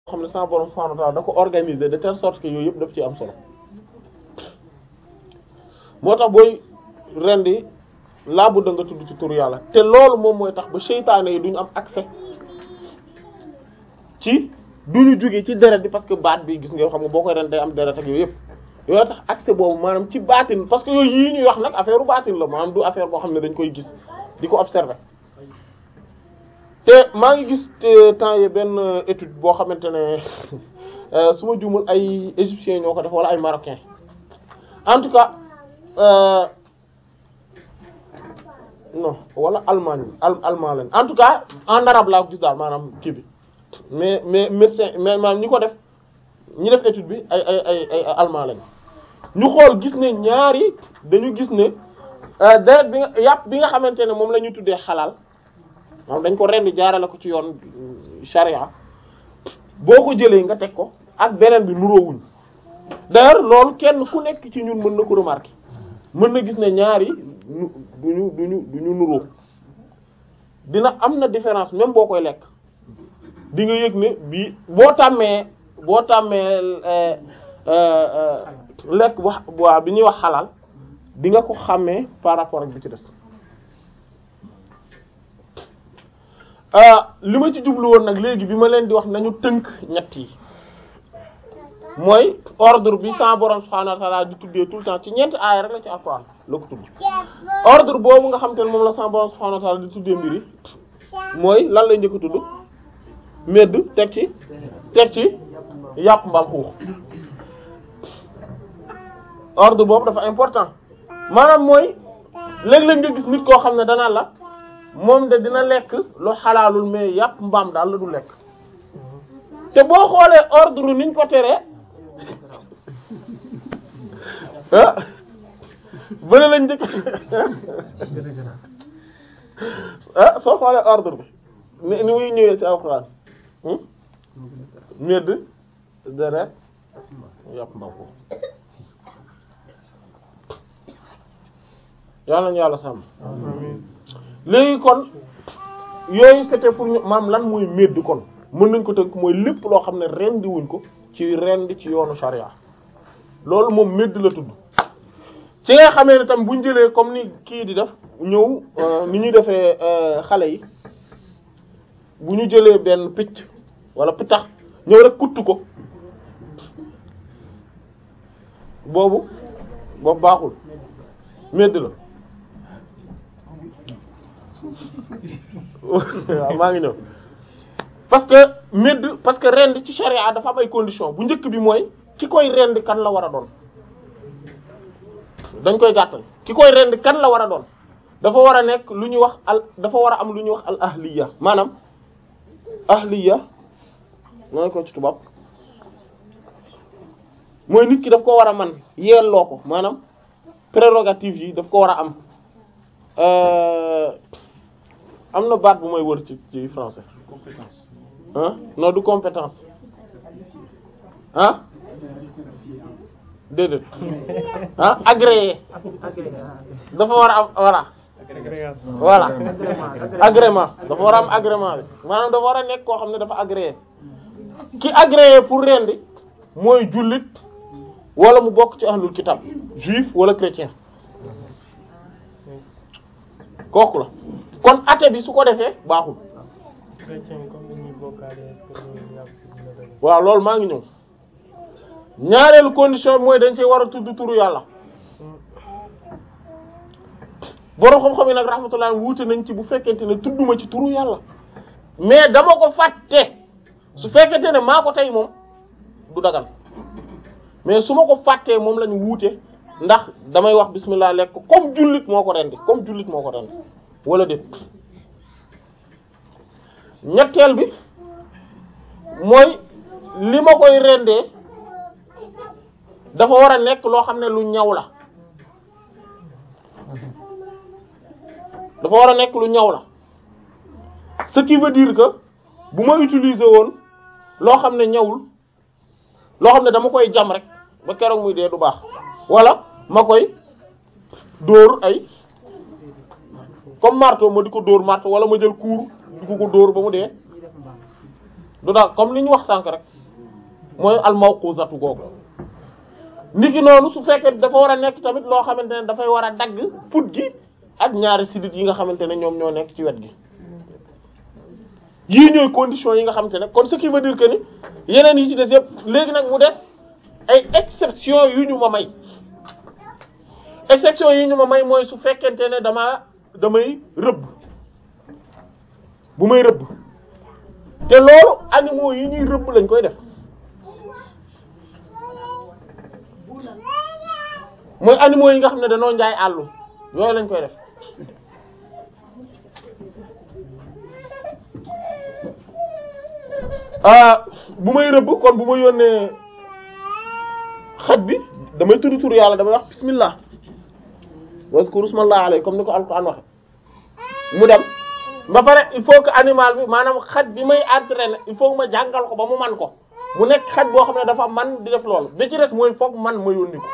xam ne sama borom subhanahu wa ta'ala da ko organiser de telle sorte que yooyu yëpp daf ci am solo moo tax booy rendi laa bu da nga tudd ci turu yàlla te loolu moom mooy tax ba seytaane yi duñu am accès ci duñu jóge ci deret bi parce que baat bi gis nga xam nga boo koy ren day am deret ak yooyu yëpp yooyu tax accès boobu maanaam ci baatin parce que yooyu yii ñuy wax nag affaire u baatin la maanaam du affaire boo xam ne dañ koy gis di ko observer te maa ngi gis te temps yi benn étude boo xamante ne su ma juumul ay égyptiens ñoo ko def wala ay marocains en tout cas euh, non wala allemagne al allemand lañ en tout cas en arabe laa ko gis daal maanaam kii bi mais mais médecin mais maanaam ñi ko def ñi def étude bi ay ay ay ay allemand lañ ñu xool gis ne ñaari dañu gis ne deret bi nga yàpp bi nga xamante ne moom la ñu tuddee xalaal maanaam dañ ko rendi jaarale ko ci yoon charia boo ko jëlee nga teg ko ak beneen bi nuroowuñ d'ailleurs loolu kenn ku nekk ci ñun mën na ko remarquer mën na gis ne ñaari nu duñu duñu duñu nuroo dina am na différence même boo koy lekk di nga yëg ne bii boo tàmmee boo tàmmee lekk wax waa bi ñuy wax xalaal di nga ko xàmmee par rapport ak bi ci des li ma ci jublu woon nag léegi bi ma leen di wax nañu tënk ñett yi mooy ordre bi sa borom subhanahu wa ta'ala di tuddee tout le temps ci ñeenti aaya rek la ci alxuraan la ko tudd ordre boobu nga xam te ne moom la sa borom subhanahu wa ta'ala di tuddee mbiri mooy lan lay njëkk a tudd medd teg ci teg ci yàpp mbaam xuux ordre boobu dafa important maanaam mooy léeg-léeg nga gis nit koo xam ne danaa la moom de dina lekk lu xalaalul mais yàpp mbaam daal la du lekk te boo xoolee ordre niñ ko teree ah bëri lañ njëkk ah soo xoolee ordre bi ni ni muy ñëwee ci alxuraan medd deret yàpp mbaam ko yàlla ñu yàlla sàmm léegi kon yooyu c'était pour ñu maam lan mooy medd kon mën nañ ko tënk mooy lépp loo xam ne rendi wuñ ko ci rendi ci yoonu sharia loolu moom medd la tudd ci nga xamee ne tam buñ jëlee comme ni kii di def ñëw ni ñuy defee xale yi bu ñu jëlee benn picc wala pitax ñëw rek kuttu ko boobu boobu baaxul medd la waaw maa ngi ñëw parce que medd parce que rend ci charia dafa am ay conditions bu njëkk bi mooy ki koy rend kan la war a doon dañ koy gàttal ki koy rend kan la war a doon dafa war a nekk lu ñuy wax al dafa war a am lu ñuy wax al ahliya maanaam ahliya nooy ko ci tubaab mooy nit ki daf ko war a man yelloo ko maanaam prérogative yi daf ko war a am am na baat bu may wër ci ci français compétence ah non du compétence ah déedéet ah agréé dafa war a am voilà voilà agrément dafa war a am agrément bi maanaam dafa war a nekk koo xam ne dafa agréé ki agréé pour rendi mooy jullit wala mu bokk ci ahlul kitab juif wala chrétien kooku la kon athée bi su ko defee baaxul chrétien comme ni ñuy bokkaale est-ce que loolu yàpp dina doy waaw loolu maa ngi ñëw ñaareelu condition bi mooy dañ cee war a tudd turu yàlla boroom xam-xam yi nag rahmatullah wuute nañ ci bu fekkente ne tudduma ci turu yàlla mais dama ko fàtte su fekkente ne maa ko tey moom du dagal mais su ma ko fàttee moom lañu wuute ndax damay wax bismillah lekk ko comme jullit moo ko rendi comme jullit moo ko rendi wala déet ñetteel bi mooy li ma koy rendee dafa war a nekk loo xam ne lu ñaw la dafa war a nekk lu ñaw la ce qui veut dire que bu ma utiliser woon loo xam ne ñawul loo xam ne dama koy jam rek ba keroog muy dee du baax wala ma koy dóor ay comme marteau ma di ko dóor marteau wala ma jël kuur di ko ko dóor ba mu dee du daal comme li ñu wax sànk rek mooy al mawquzatu googu niki noonu su fekkee dafa war a nekk tamit loo xamante ne dafay war a dagg put gi ak ñaari sidit yi nga xamante ne ñoom ñoo nekk ci wet gi yii ñooy conditions yi nga xamante ne kon ce qui veut dire que ni yeneen yi ci des yëpp léegi nag mu def ay exception yu ñu ma may exception yi ñu ma may mooy su fekkente ne dama damay rëbb bu may rëbb te loolu animaux yi ñuy rëbb lañ koy def mooy animaux yi nga xam ne dañoo njaay àllu yooyu lañ koy def ah bu may rëbb kon bu ma yónnee xaj bi damay tudd tur yàlla damay wax bismillah wazkuru smallahi alayhi comme ni ko alquran waxe mu dem ba pare il faut que animal bi maanaam xaj bi may entraîner il faut que ma jàngal ko ba mu man ko mu nekk xaj boo xam ne dafa man di def loolu bi ci des mooy foog man ma yónni ko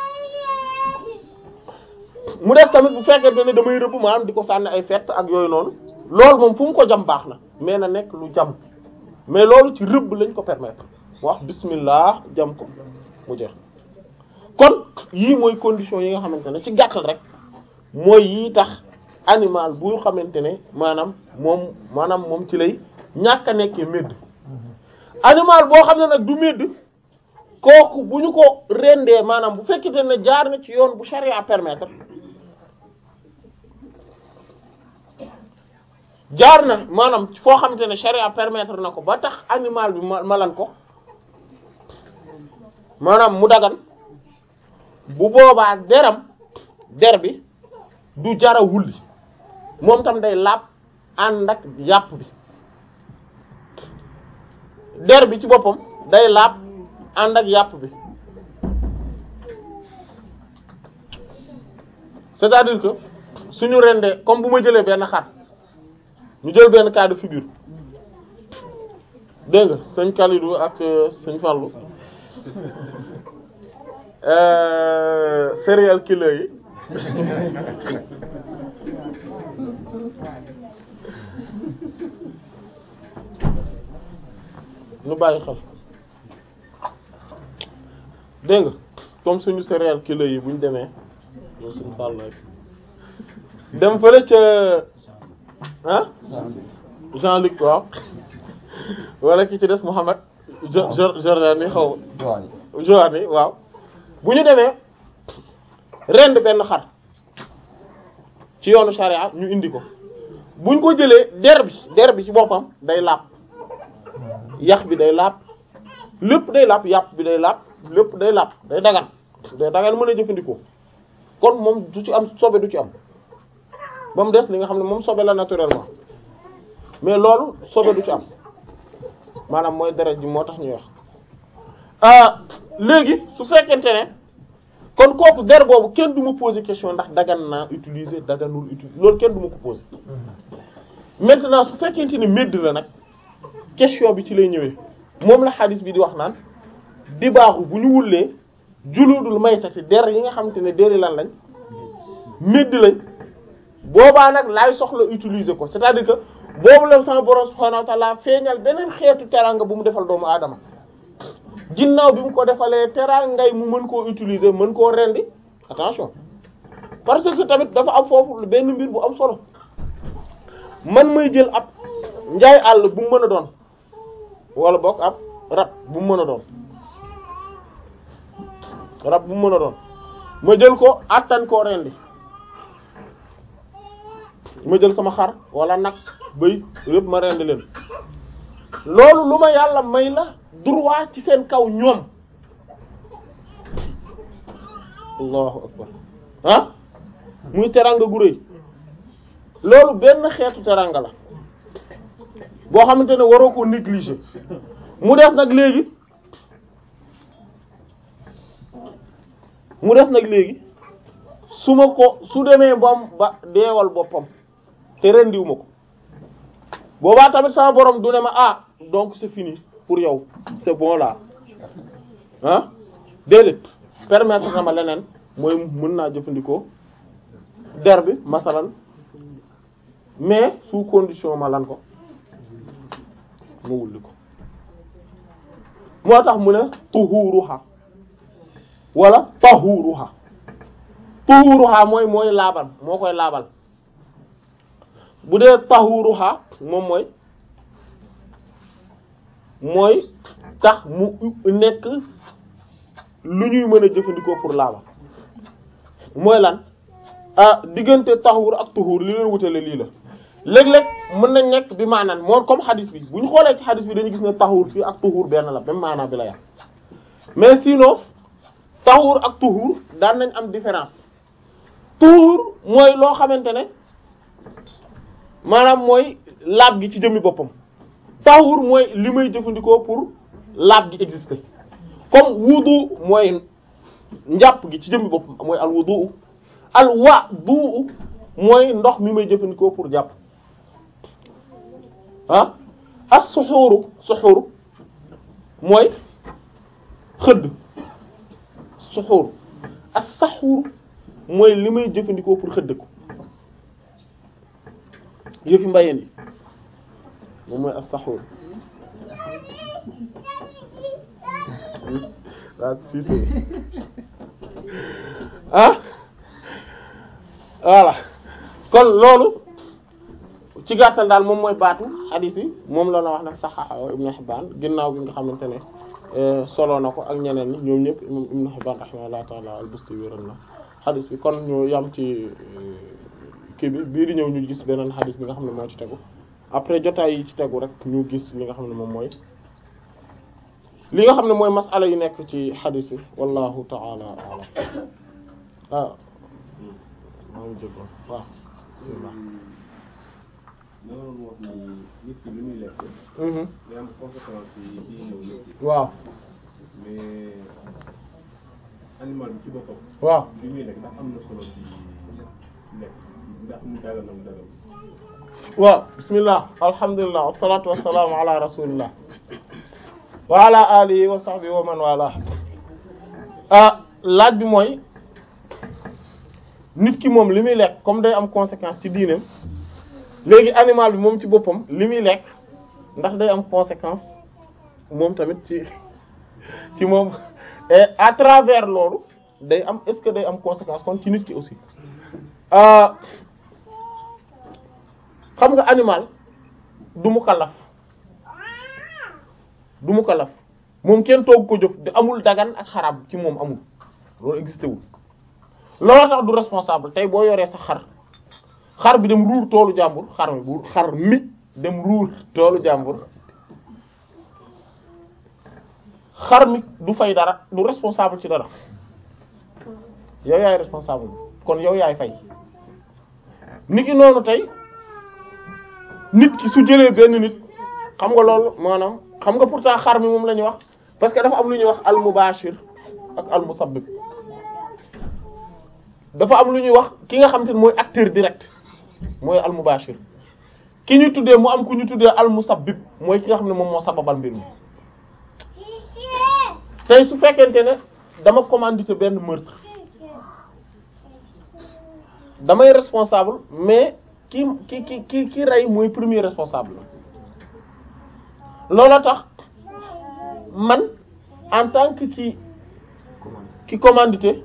mu def tamit bu fekkente ne damay rëbb maanaam di ko sànni ay fett ak yooyu noonu loolu moom fu mu ko jam baax na mais na nekk lu jam mais loolu ci rëbb lañ ko permettre wax bismillah jam ko mu jeex kon yii mooy condition yi nga xamante ne ci gàttal rek mooy yii tax animal bu xamante ne maanaam moom maanaam moom ci lay ñàkk a nekkee médd animal boo xam ne nag du médd kooku bu ñu ko rendee maanaam bu fekkite ne jaar na ci yoon bu charia permettre jaar na maanaam foo xamante ne charia permettre na ko ba tax animal bi ma malan ko maanaam mu dagan bu boobaa deram der bi du jara wulli moom tam day laab ànd ak yàpp bi der bi ci boppam day laab ànd ak yàpp bi c'est-à-dire que suñu rendee comme bu ma jëlee benn xar ñu jël benn cas de figure dégg nga sëñ Kalidou ak sëñ Fallou serial killer yi ñu bàyyi xel dégg nga comme suñu serial killer yi buñ demee ñoom suñu Fallou dem fële ca ah Jean-Luc waaw wala ki ci des Mohamed Jordani xaw Joani waaw bu ñu demee rend benn xar ci yoonu charia ñu indi ko buñ ko jëlee der bi der bi ci boppam day laab yax bi day laab lépp day laab yàpp bi day laab lépp day laab day dagan day dagan mën a jëfandikoo kon moom du ci am sobe du ci am ba mu des li nga xam ne moom sobe la naturellement mais loolu sobe du ci am maanaam mooy deret ji moo tax ñuy wax ah léegi su fekkente ne kon kooku der boobu kenn du ma poser question ndax dagan naa utiliser daganul utiliser loolu kenn du ma ko poser maintenant su fekkente ne médd la nag question bi ci lay ñëwee moom la xadis bi di wax naan di baaxu bu ñu wullee juludul maytati der yi nga xamante ne deri lan lañ médd lañ boobaa nag laay soxla utiliser ko c'est-à-dire que boobu la sama borom subhanahu wa ta'ala feeñal beneen xeetu teranga bu mu defal doomu aadama ginnaaw bi mu ko defalee terangay mu mën koo utiliser mën koo rendi attention parce que tamit dafa am foofu benn mbir bu am solo man may jël ab njaay àll bu mu mën a doon wala boog ab rab bu mu mën a doon rab bu mu mën a doon ma jël ko attan koo rendi ma jël sama xar wala nag bëy yëpp ma rendi leen loolu lu ma yàlla may la droit ci seen kaw ñoom allahu akbar ah muy teranga gu rëy loolu benn xeetu teranga la boo xamante ne waroo ko négliger mu des nag léegi mu des nag léegi su ma ko su demee bam ba deewal boppam te rendiwu ma ko boobaa tamit sama borom du ne ma ah donc c'est fini pour yow c'est bon là ah déedéet permettre na ma leneen mooy mën naa jëfandikoo der bi masalan mais sous condition ma lan ko ma wulli ko moo tax mu ne tuhuruha wala tahuruha tuhuruha mooy mooy laabal moo koy laabal bu dee tahuruha moom mooy mooy tax mu nekk lu ñuy mën a jëfandikoo pour laabal mooy lan ah diggante taxuur ak tuxuur li leen wutale lii la léeg-léeg mën nañ nekk bi maanaan moom comme xadis bi bu ñu xoolee ci xadis bi dañu gis ne taxuur fii ak tuxuur benn la même maanaa bi la yam mais sinon taxuur ak tuxuur daan nañ am différence tuxuur mooy loo xamante ne maanaam mooy laab gi ci jëmmi boppam taxuur mooy li may jëfandikoo pour laab gi exister comme wudu mooy njàpp gi ci jëmmi boppam mooy al wudu al wudu mooy ndox mi may jëfandikoo pour jàpp ah as suxuuru suxuuru mooy xëdd suxuuru as saxuuru mooy li may jëfandikoo pour xëdd ko yëfi mbayeen yi moom mooy as saxuuru ah voilà kon loolu ci gàttal daal moom mooy baatu hadith yi moom la la wax nag saxaxa Ibn Hibbaan ginnaaw bi nga xamante ne solo na ko ak ñeneen ñi ñoom ñëpp imam Ibn Hibbaan rahimahullahu ta'ala al-Busti wéral na hadith bi kon ñu yam ci kii bi bii di ñëw ñu gis beneen hadith bi nga xam ne moo ci tegu après jotaay yi ci tegu rek ñu gis li nga xam ne moom mooy li nga xam ne mooy masala yu nekk ci hadith yi wallahu ta'ala a'lam ah maa ngi jégoon waaw bismillah da nga doon wax ni nit ki li muy lekk. mhm day am conséquence yi ci ñëw nit ki waaw mais animal bi ci boppam. waaw li muy lekk ndax am na solo ci lekk ndax mu dagal na mu dagal. waaw bismillah alhamdulillah wassalatu wassalamu ala rasulillah wa ala alihi wa sahbihi wa man wala ah laaj bi mooy nit ki moom li muy lekk comme day am conséquence ci diineem léegi animal bi moom ci boppam li muy lekk ndax day am conséquence moom tamit ci ci moom et à travers loolu day am est-ce que day am conséquence kon ci nit ki aussi ah xam nga animal du mu kalaf du mu kalaf moom kenn toog ko jëf di amul dagan ak xaraam ci moom amul loolu existé wul loolu tax du responsable tey boo yoree sa xar xar bi dem ruur toolu jàmbur xar mi bu xar mi dem ruur toolu jàmbur xar mi du fay dara du responsable ci dara yow yaay responsable kon yow yaay fay niki noonu tey nit ki su jëlee benn nit xam nga loolu maanaam xam nga pourtant xar mi moom la ñuy wax parce que dafa am lu ñuy wax al mubashir ak al musabbib dafa am lu ñuy wax ki nga xam te ne mooy acteur direct mooy al mubashir ki ñu tuddee mu am ku ñu tuddee al musabbib mooy ki nga xam ne moom moo sababal mbir mi tey su fekkente ne dama commandité benn meurtre damay responsable mais ki ki ki ki ki rey mooy premier responsable loola tax man en tant que ki ki commandité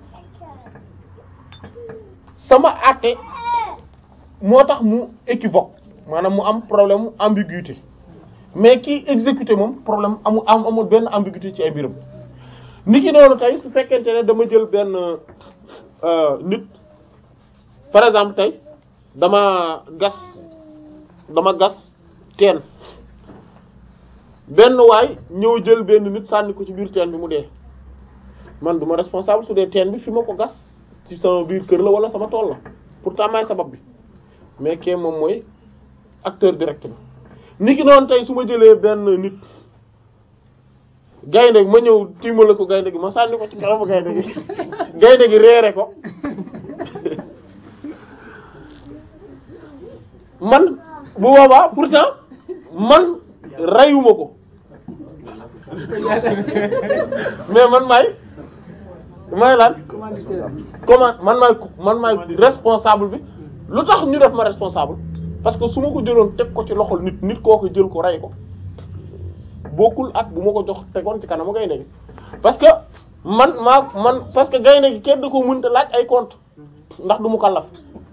sama àtte moo tax mu équivoque maanaam mu am problème mu ambiguïté mais ki exécuté moom problème amu am amul benn ambiguïté ci ay mbiram nit ki noonu tey su fekkente ne dama jël benn nit par exemple tey dama gas dama gas teen benn waay ñëw jël benn nit sànni ko ci biir teen bi mu dee man duma responsable su dee teen bi fi ma ko gas ci sama biir kër la wala sama tool la pourtant maay sabab bi mais kee moom mooy acteur direct bi ni ki noonu tey su ma jëlee benn nit gaynde ma ñëw tiimale ko gaynde gi ma sànni ko ci kanamu gaynde gi gaynde gi reere ko man bu boobaa pourtant man reyuma ko mais man maay maay lan comment man maay man maay responsable bi lu tax ñu def ma responsable parce que su ma ko jëloon teg ko ci loxol nit nit koo ko jël ko rey ko bu bokkul ak bu ma ko jox tegoon ci kanamu gaynde gi parce que man maa man parce que gaynde gi kenn da ko mënta laaj ay compte ndax du mu kallaf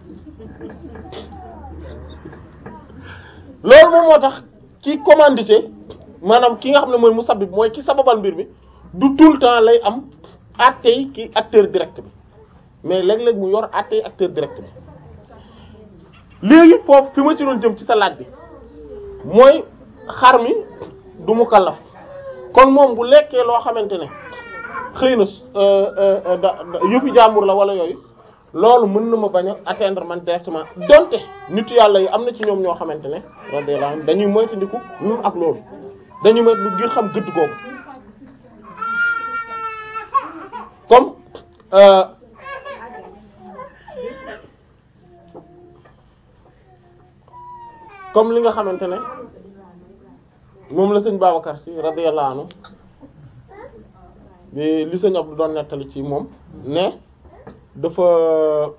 loolu moom moo tax ci commandité maanaam ki nga xam ne mooy musabbib mooy ki sababal mbir mi du tout le temps lay am attey ki acteur direct bi mais léeg-léeg mu yor attey acteur direct bi léegi foofu fi ma ci doon jëm ci sa laaj bi mooy xar mi du mu kallaf kon moom bu lekkee loo xamante ne xëy na da yëfi jàmbur la wala yooyu loolu mën na ma bañ a atteindre man directement donte nit yàlla yi am na ci ñoom ñoo xamante ne radiyallahu anhum dañuy moytandiku ñun ak loolu dañuy moytu ngir xam gëdd googu comme comme li nga xamante ne moom la sëñ Babacar Sy radiyallahu anhu bi li sëñ Abdou doon nettali ci moom ne dafa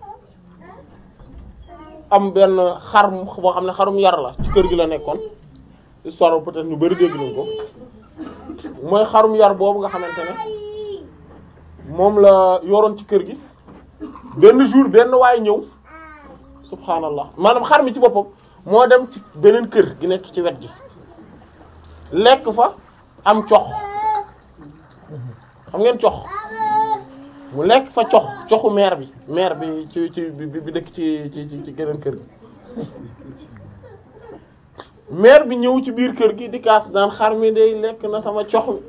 am benn xar boo xam ne xarum yar la ci kër gi la nekkoon histoire peut-être ñu bari dégg nañ ko mooy xarum yar boobu nga xamante ne moom la yoroon ci kër gi benn jour benn waay ñëw subhaanallah maanaam xar mi ci boppam moo dem ci beneen kër gi nekk ci wet gi lekk fa am cox xam ngeen cox mu lekk fa cox coxu meer bi meer bi ci ci bi bi dëkk ci ci ci geneen kër gi meer bi ñëw ci biir kër gi di kaas daan xar mi day lekk na sama cox mi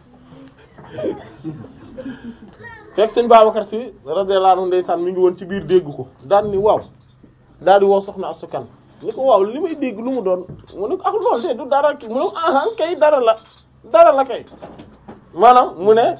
fekk sëñ Babacar Sy radiyallahu anhu ndeysaan mi ngi woon ci biir dégg ko daan ni waaw daal di woo soxna asukan ni ko waaw li may dégg lu mu doon mu ne ko ak loolu de du dara ki mu ne ah kay dara la dara la kay maanaam mu ne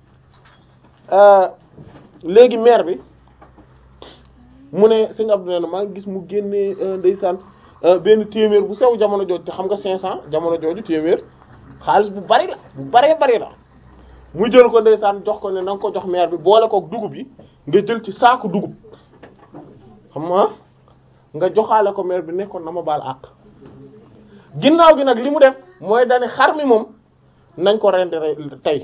léegi maire bi mu ne sëñ Abdou nee na maa ngi gis mu génnee ndeysaan benn téeméer bu sew jamono jooju te xam nga 500 jamono jooju téeméer xaalis bu bari la bu baree bari la mu jël ko ndeysaan jox ko ne na nga ko jox maire bi boole kook dugub yi nga jël ci saaku dugub xam nga nga joxaale ko maire bi nekkoon na ma baal àq ginnaaw gi nag li mu def mooy dane xar mi moom nañ ko rendi tey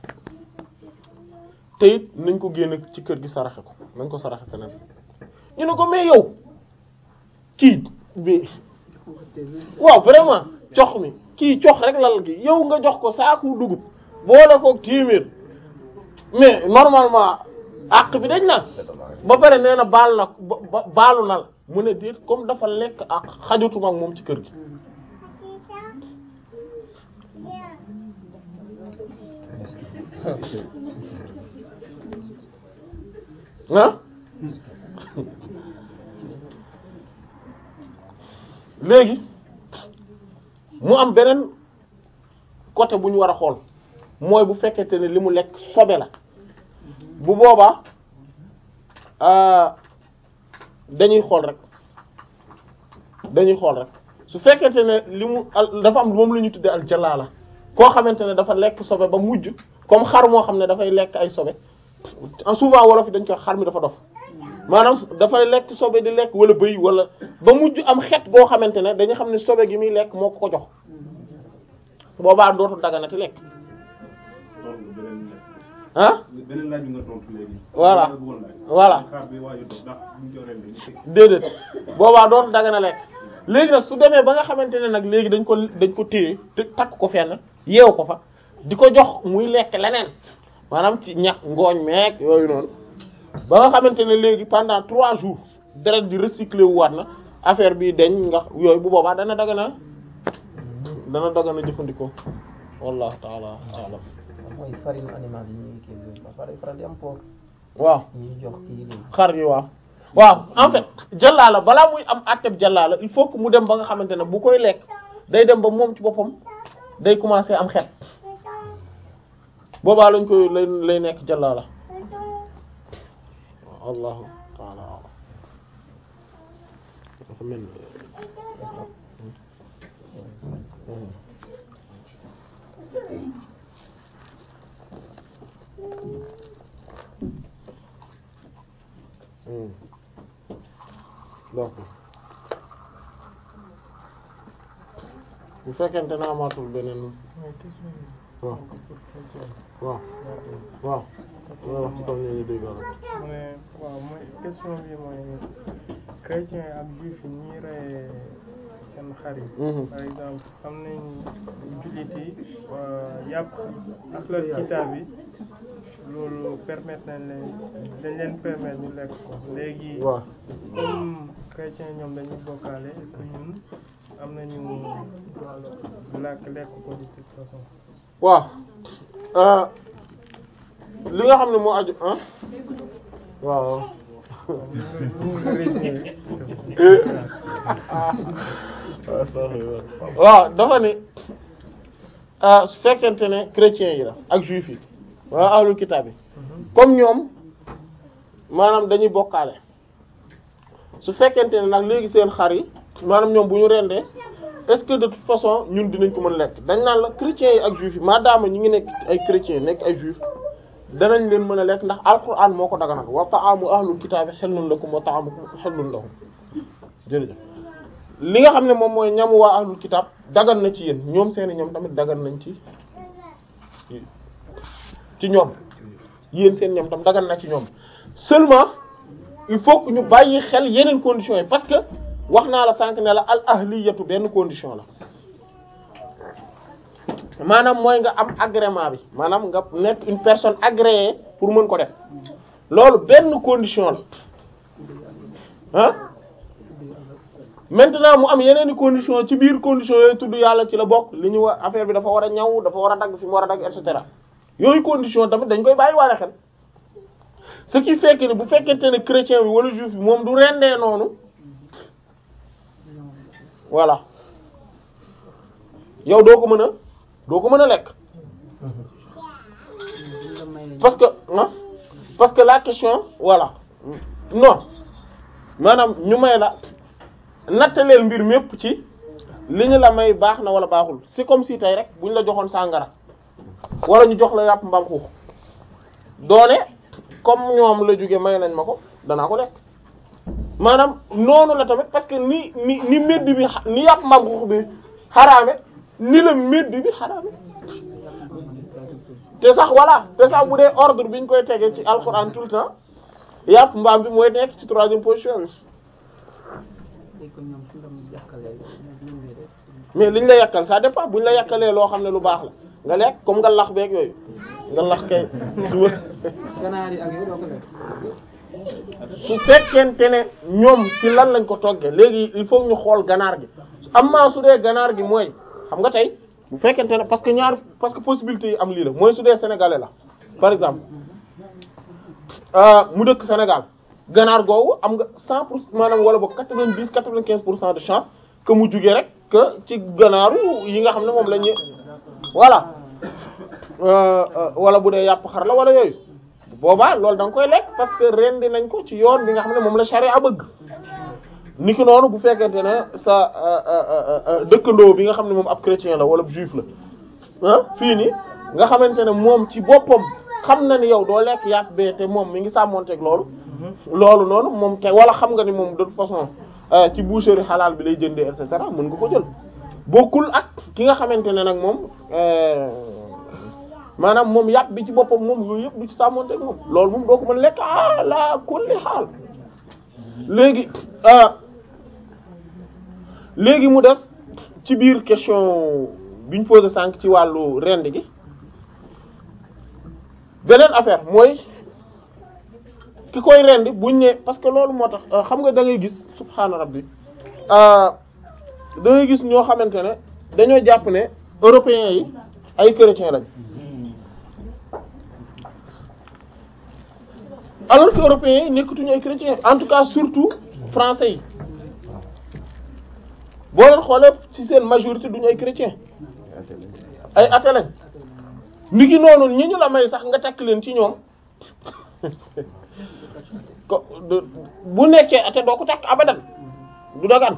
te it nañ ko génne ci kër gi saraxe ko nañ ko saraxe keneen ñu ne ko mais yow kii bi waaw vraiment cox mi kii cox rek lal gi yow nga jox ko saaku dugub boole ko téeméer mais normalement àq bi dañ na ba pare nee na baal na ba baalu na la mu ne déet comme dafa lekk ak xajatuma ak moom ci kër gi ah léegi mu am beneen côté bu ñu war a xool mooy bu fekkente ne li mu lekk sobe la bu boobaa dañuy xool rek dañuy xool rek su fekkente ne li mu dafa am moom la ñu tuddee al jalaala koo xamante ne dafa lekk sobe ba mujj comme xar moo xam ne dafay lekk ay sobe souvent wolof yi dañ koy xar mi dafa dof maanaam dafay lekk sobe di lekk wala bëy wala ba mujj am xet goo xamante ne dañu xam ne sobe gi muy lekk moo ko ko jox boobaa dootul daganati lekk ah beneen laaj bi nga tontu léegi. voilà voilà xaar bi waaju dox ndax buñ ko rendee déedéet boobaa dootul dagana lekk léegi nag su demee ba nga xamante ne nag léegi dañ ko dañ ko téye te takk ko fenn yeew ko fa di ko jox muy lekk leneen maanaam ci ñax ngooñ meeg yooyu noonu ba nga xamante ne léegi pendant trois jours deret di recyclé wu waat na affaire bi deñ nga yooyu bu boobaa dana dagana dana dagana jëfandikoo wallahu taala alam mooy farine animale yi ñuy kii ba pare faral di am porc waaw ñuy jox kii nii xar yi waaw waaw en fait jàllaala balaa muy am àtteb jàllaala il faut que mu dem ba nga xamante ne bu koy lekk day dem ba moom ci boppam day commencer am xet boobaa lañ koy lay lay nekk jàllaala allahu taala alam dafa mel donc bu fekkente ne amaatul beneen mooy question bi. waaw pour chrétien. waaw waaw loolu wax ci kaw ñu ngi dégg mu ne waaw mooy question bi mooy chrétien ak juif yi ñuy rey seen xar yi. Mhm. par exemple am nañ jullit yi waa yàpp ahlul kitaab yi loolu permettre nañ leen dañ leen permettre ñu lekk ko léegi. waaw comme chrétien ñoom dañuy bokkaale est-ce que ñun am nañu droit lekk lekk ko de toute façon. waaw euh, li nga xam ne moo aju ah waaw waaw dafa ne ah su fekkente ne chrétiens yi la ak juifs yi wala ahlul kitaab yi comme ñoom maanaam dañuy bokkaale su fekkente ne nag léegi seen xar yi maanaam ñoom bu ñu rendee est-ce que de toute façon ñun dinañ ko mën lekk dañ naan la chrétiens yi ak juifs yi maadaama ñi ngi nekk ay chrétiens nekk ay juifs danañ leen mën a lekk ndax alquran moo ko daganal wa ta'amu ahlul kitaabi hillun lakum wa ta'amukum hillun lahum jërëjëf li nga xam ne moom mooy ñamu waa ahlul kitaab dagan na ci yéen ñoom seeni ñoom tamit dagan nañ ci ci ñoom yéen seen ñoom tam dagan na ci ñoom seulement il faut que ñu bàyyi xel yeneen conditions yi parce que wax naa la sànq ne la al ahliyatu benn condition la maanaam mooy nga am agrément bi maanaam nga nekk une personne agréée pour mën ko def loolu benn condition la ah maintenant mu am yeneen i condition ci biir condition yooyu tudd yàlla ci la bokk li ñu wa affaire bi dafa war a ñaw dafa war a dagg fi mu war a dagg et cetera yooyu condition tamit dañ koy bàyyi waale xel ce qui fait que ne bu fekkente ne chrétien bi wala juif bi moom du rendee noonu voilà yow doo ko mën a doo ko mën a lekk parce que ah parce que la question voilà non maanaam ñu may la nattaleel mbir mépp ci li ñu la may baax na wala baaxul c'est comme si tey rek bu ñu la joxoon sàngara wala ñu jox la yàpp mbaam xuux doone comme ñoom la jóge may nañ ma ko danaa ko lekk maanaam noonu la tamit parce que ni ni ni medd bi xa- ni yàpp mbaam xuux bi xaraame ni la medd bi xaraame te sax voilà te sax bu dee ordre bi ñu koy tegee ci alxuraan tout le temps yàpp mbaam bi mooy nekk ci troisième position bi mais liñ la yàkkal ça dépend buñ la yàkkalee loo xam ne lu baax la nga lekk comme nga lax beeg yooyu nga lax kay suba ganaar yi ak yooyu doo ko lekk. su fekkente ne ñoom ci lan lañ ko toggee léegi il faut ñu xool ganaar gi amma su dee ganaar gi mooy xam nga tey bu fekkente ne parce que ñaar parce que possibilité yi am lii la mooy su dee sénégalais la par exemple euh, mu dëkk Sénégal ganaar googu am nga cent pour maanaam wala boog quatre-vingt-dix quatre-vingt-quinze pour cent de chance que mu jugee rek que ci ganaaru yi nga xam ne moom la ñu voilà euh, euh, wala bu dee yàpp xar la wala yooyu boobaa loolu da nga koy lekk parce que rendi nañ ko ci yoon bi nga xam ne moom la charia bëgg niki noonu bu fekkente ne sa dëkkandoo bi nga xam ne moom ab chrétien la wala juif la ah fii nii nga xamante ne moom ci boppam xam na ni yow doo lekk yàpp bee te moom mi ngi sàmmonteeg loolu loolu noonu moom te wala xam nga ni moom de toute façon euh, ci boucherie xalaal bi lay jëndee et cetera mën nga ko jël bokkul ak ki nga xamante ne nag moom euh, maanaam moom yàpp bi ci boppam moom yooyu yëpp du ci sàmmonteeg moom loolu moom doo ko mën lekk ah la kulli xaal léegi ah léegi mu def ci biir question bi ñu posé sànq ci wàllu rend gi beneen affaire mooy ki koy rendi buñ ne parce que loolu moo tax euh, xam nga da ngay gis subhaana rabbi euh, da ngay gis ñoo xamante ne dañoo jàpp ne européens yi ay chrétiens lañ alors que européens yi nekkatuñu ay chrétiens en tout cas surtout français yi boo leen xoolee ci seen majorité duñu ay chrétiens ay athées lañ ni ki noonu ñi ñu la may sax nga takk leen ci ñoom ko du- bu nekkee athée doo ko takk abadan du dagan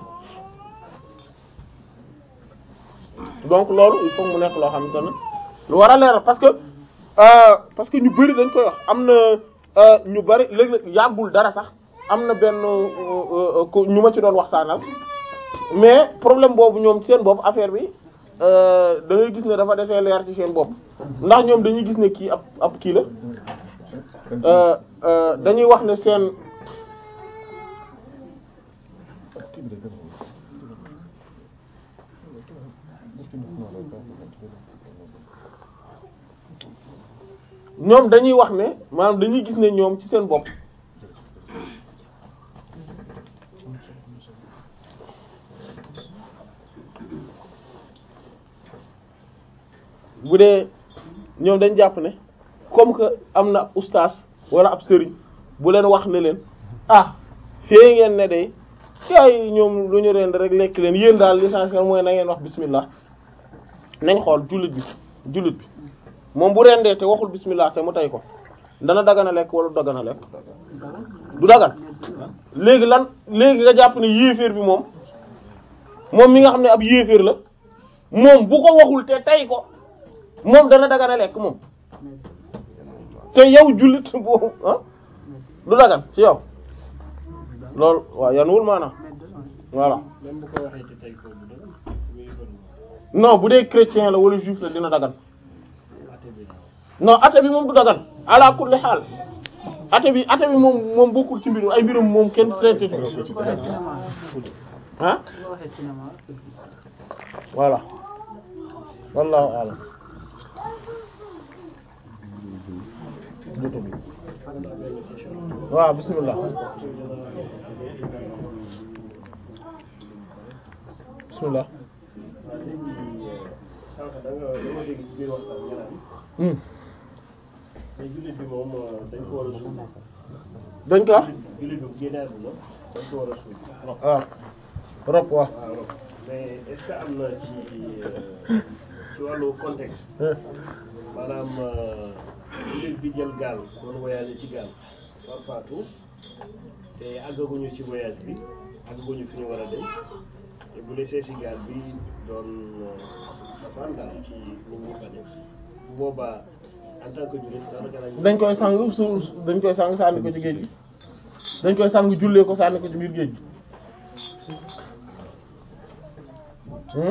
donc loolu il faut mu nekk loo xamante ne lu war a leeral parce que euh, parce que ñu bari dañ koy wax am na euh, ñu bari léeg-léeg yàggul dara sax am na benn euh, euh, ko ñu ma ci doon waxtaanal mais problème boobu ñoom seen boobu affaire bi euh, da ngay gis ne dafa desee leer ci seen bopp ndax ñoom dañuy gis ne kii ab ab kii la euh, euh, dañuy wax ne seen ñoom dañuy wax ne maanaam dañuy gis ne ñoom ci seen bopp bu dee ñoom dañ jàpp ne comme que am na ab ustaas wala ab sëriñ bu leen wax ne leen ah fee ngeen ne day yaay ñoom lu ñu rend rek lekk leen yéen daal l'essentiel mooy na ngeen wax bismillah nañ xool jullit bi jullit bi moom bu rendee te waxul bismillah te mu tey ko dana dagana lekk wala du dagana lekk du dagan léegi lan léegi nga jàpp ne yéeféer bi moom moom mi nga xam ne ab yéeféer la moom bu ko waxul te tey ko moom dana dagana lekk moom te yow jullit boobu ah du dagan ci yow loolu waaw yan wul maanaam voilà même bu ko waxee ci tey ko bu dëgg muy bëri non bu dee chrétien la wala juif la dina dagan ate bi non ate bi moom du dagan ala kulli xaal ate bi ate bi moom moom bokkul ci mbirum ay mbirum moom kenn traité tu ah voilà wallahu alam waaw bismillah bismillah sànq da nga dama dégg ci biir waxtaan nga naan hmm. mais jullit bi moom dañ ko war a suul dañ ko wax jullit bi bu génnee àdduna dañ ko war a suul rob waaw rob waaw waaw rob mais est ce que am na ci euh, ci wàllu contexte maanaam euh, jullit bi jël gaal doon voyager ci gaal war faatu te àggaguñu ci voyage bi àggaguñu fi ñu war a dem te bu desee si gaal bi doon euh, safaan daal ci nit ñi fa dem bu boobaa en tant que jullit daanaka lañ dañ koy sang su dañ koy sang sànni ko ci géej gi dañ koy sang jullee ko sànni ko ci biir géej gi hmm?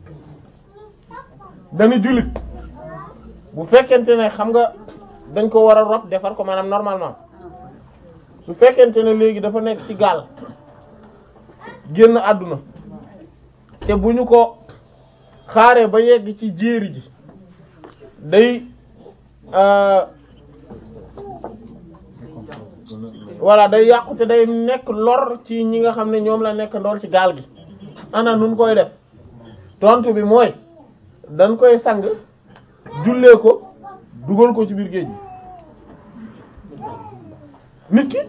dañu jullit bu fekkente ne xam nga dañ ko war a rob defar ko maanaam normalement su fekkente ne léegi dafa nekk ci gaal génn àdduna te bu ñu ko xaaree ba yegg ci jéeri ji day euh, voilà day yàqu te day nekk lor ci ñi nga xam ne ñoom la nekk ndool ci gaal gi ana nun koy def tontu bi mooy dañ koy sang jullee ko dugal ko ci biir géej gi nit ki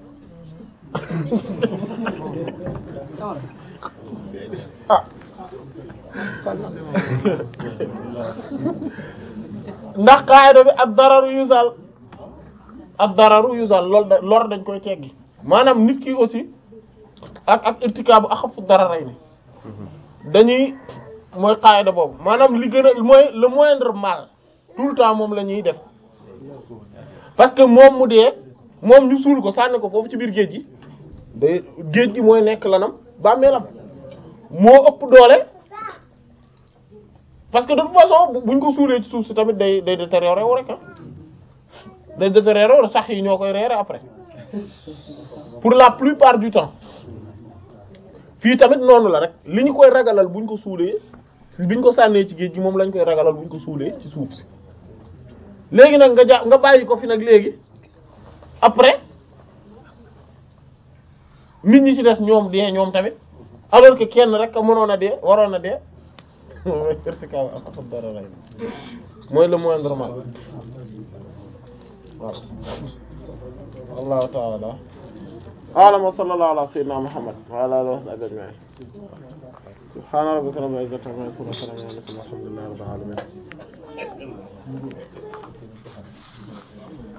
ah ndax qaayida bi ak dararu yusal ak dararu yusal lool da lor dañ koy teggi maanaam nit ki aussi ak ak irtikaabu axafu dararay ni dañuy mooy qaayida boobu maanaam li gën a mooy le moindre mal tout le temps moom la ñuy def parce que moom mu dee moom ñu suul ko sànni ko foofu ci biir géej gi day géej gi mooy nekk lanam bàmmeelam moo ëpp doole parce que de toute façon bu- buñ ko suulee ci suuf si tamit day day détériorer wu rek ah day détériorer wu sax yi ñoo koy reere après pour la plupart du temps fii tamit noonu la rek li ñu koy ragalal buñ ko suulee biñ ko sànnee ci géej gi moom lañ koy ragalal buñ ko suulee ci suuf si léegi nag nga ja nga bàyyi ko fi nag léegi après nit ñi ci des ñoom dee ñoom tamit alors que kenn rek a mënoon a dee waroon a dee mooy irtikaab axafu dararayn mooy le moindre mal waaw wallahu ta'ala a'lam wa sallallahu ala sayyidina muhammad wa ala alihi wa sahbihi ajma'in subhana rabbika rabbil izzati amma yasifun wa salamun ala al mursalin walhamdulillahi rabbil alamin